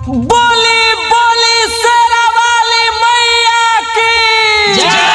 बोली बोली शेरा वाली मैया की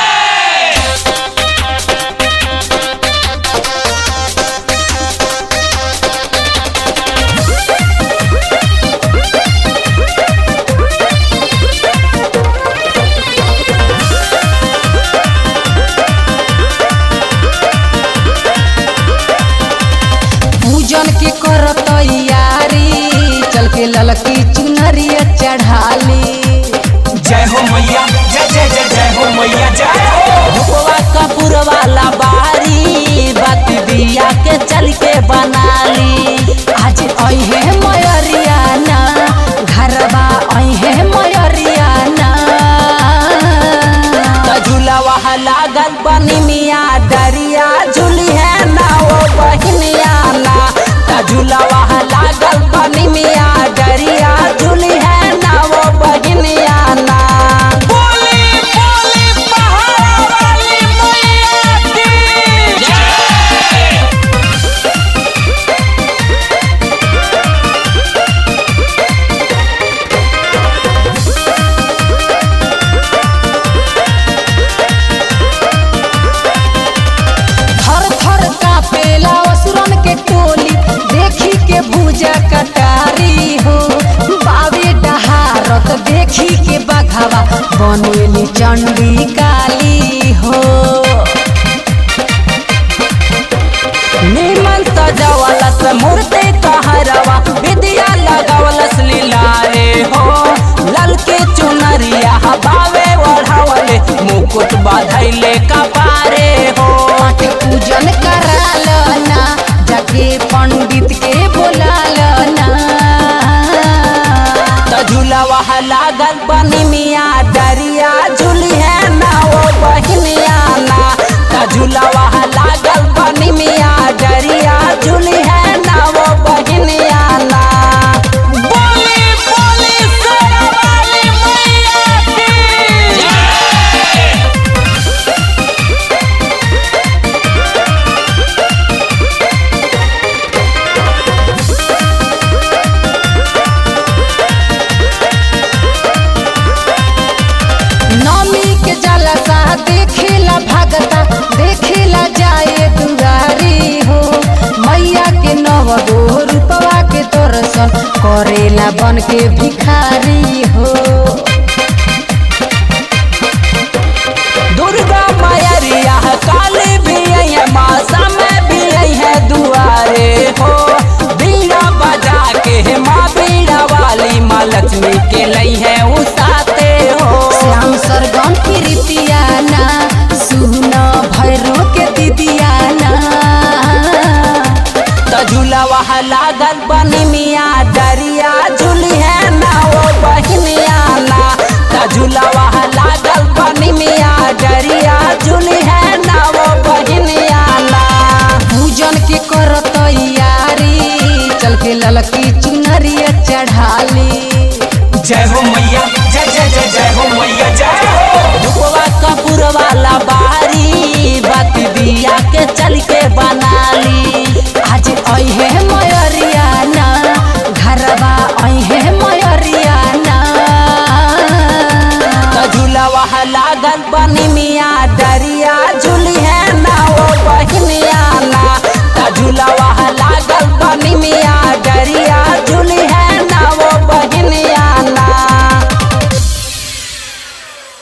पूजन के कर तैयारी चल के ललकी चुनरिया चढ़ाली जय हो मैया जय जय जय जय हो मैया जय हो भुकवा कपूर वाला बारी बात दिया के चल के बनाली आज अहे मयरिया ना घरबा अहे मयरिया ना त झूलावा लागल बनी मिया डरिया झूली है ना ओ बहनिया ना त झूलावा लागल बनी मिया डरिया झूली है ना ओ बहनिया ना बोली बोली पहाड़ वाली मैया की थर थर कापेला असुरन के टोली देखी के भूजा कटारी हो बावे डहारत देखी के बघावा बनेली चंडी काली हो निमन सजावलस मूर्ति कहरवा विद्या लगावलस लीलारे हो ललके चुनरिया बावे ओढ़ावले मुकुट बाधैले कपारे हो पाठ पूजन कराल ना जाके पंडित के बोलाल ना त झूलावा लागल बनी मिया डरिया झूली है ना ओ बहनिया ना त झूलावा लागल बनी मिया डरिया झूली है ना ओ बहनिया ना बोली बोली शेरा वाली मैया की नमी के जलसा देखेला भगता देखेला जाए दुआरी हो मैया के नव गो रूपवा के दर्शन करेला बन के भिखारी हो दुर्गा मैया काली भी है मासा में भी है दुआरे हो बीड़ा बजा के माँ बीड़ा वाली माँ लक्ष्मी के लई है उसाते हो श्याम सरगम की रितियाना सुना भैरो के दीदियाना त झूलावा लागल बनी मिया डरिया झूली है ना ओ बहनिया ना त झूलावा लागल बनी मिया डरिया झूली है ना ओ बहनिया ना पूजन के कर तैयारी चल के ललकी चुनरिया चढ़ाली जय हो मैया